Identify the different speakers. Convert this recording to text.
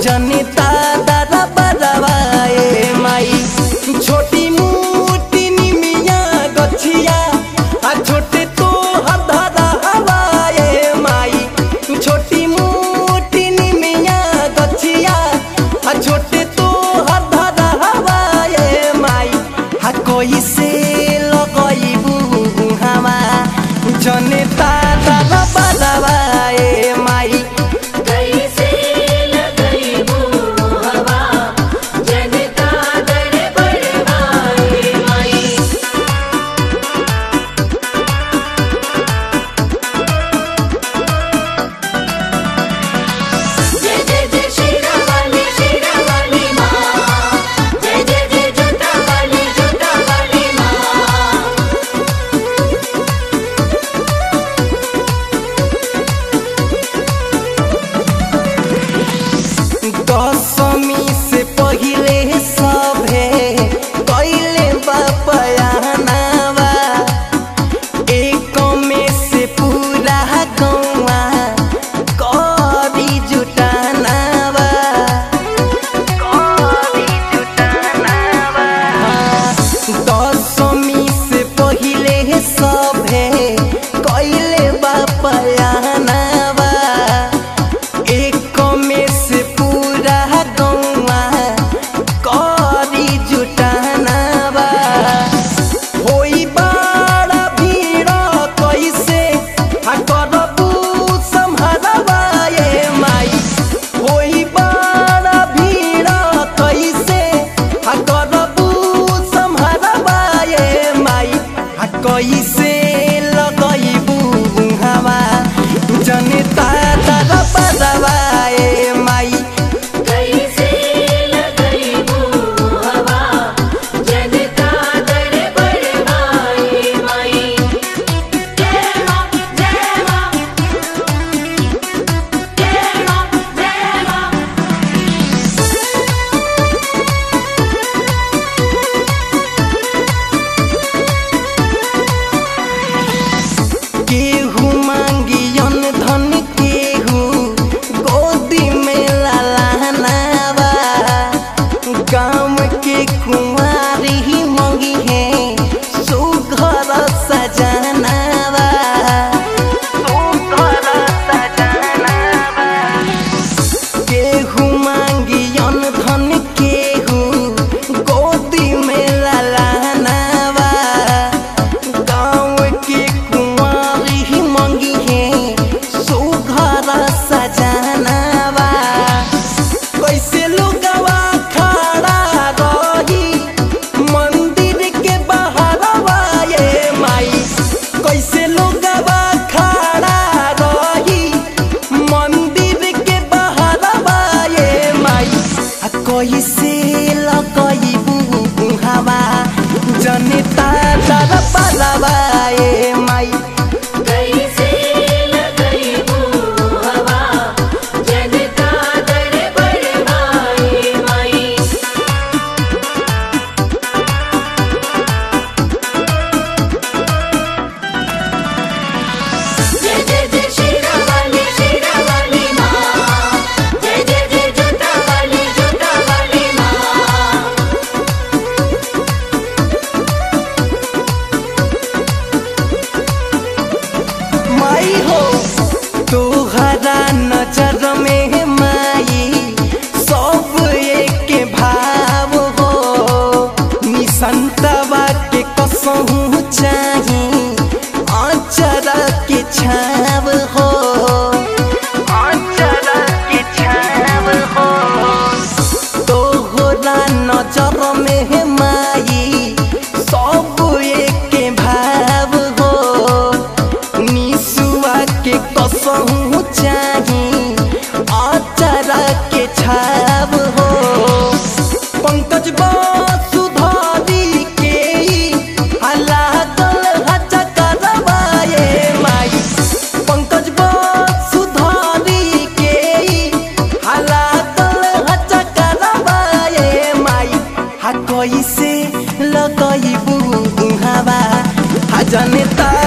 Speaker 1: जनता दादा बदवाए माई छोटी मोटी निमिया गछिया आ छोटे तो हधरा हवाए माई छोटी मोटी निमिया गछिया आ छोटे तो हधरा हवाए माई हा कोई से लगइबू हवा जनता दादा बदवाए माई
Speaker 2: कैसे लगइबू हवा जनता दर बड़वाए माई जय जय जय शेरा वाली शेरा वाली माँ जय जय जय जोता वाली जोता वाली माँ
Speaker 1: दशमी से पहिले सभे कैले बपयानावा एक में से पूरा गौवा करी जुटानावा करी जुटानावा दशमी से पहिले सभे कैले बपयानावा एक में से पूरा गौवा करी जुटानावा होई बड़ा भीड़ कैसे आ करबू सम्हारवा ये माई होई बड़ा भीड़ कैसे आ करबू सम्हारवा ये माई आ कैसे लगइबू हवा जनता दादा बदवाए माई
Speaker 2: कैसे लगइबू हवा जनता दर बड़वाए माई जय माँ जय माँ जय माँ जय माँ
Speaker 1: केहू मांगियन धन केहू गोदी में लालानावा गाँव के कुंवारी ही मंगी है सुघर सजनावा सुघर सजनावा केहू मांगियन धन केहू गोदी में लालानावा गाँव के कुंवारी ही मंगी है सुघर सजनावा कैसे लोगवा खड़ा रही मंदिर के बहरवा ये माई कैसे लोगवा खड़ा रही मंदिर के बहरवा ये माई आ कैसे लगइबू हवा जनता दर बलवा ये माई
Speaker 2: कैसे लगइबू हवा जनता दर बड़वाए माई जय जय जय शेरा वाली शेरा वाली माँ जय जय जय जोता वाली जोता वाली माँ
Speaker 1: माई हो तोहरा नजर में माई सब एक भाव हो निसंतवा के कसहू चाही अचर के छाव हो अचर के छाव हो तोहरा नजर में माई सब एक भाव हो निसुआ के कसहू चाही अचरा के छाव हो पंकज सुधारी के लागल हचकरवाए माई पंकज सुधारी के लागल हचकरवाए माई हा कैसे लगइबू हवा हा जनता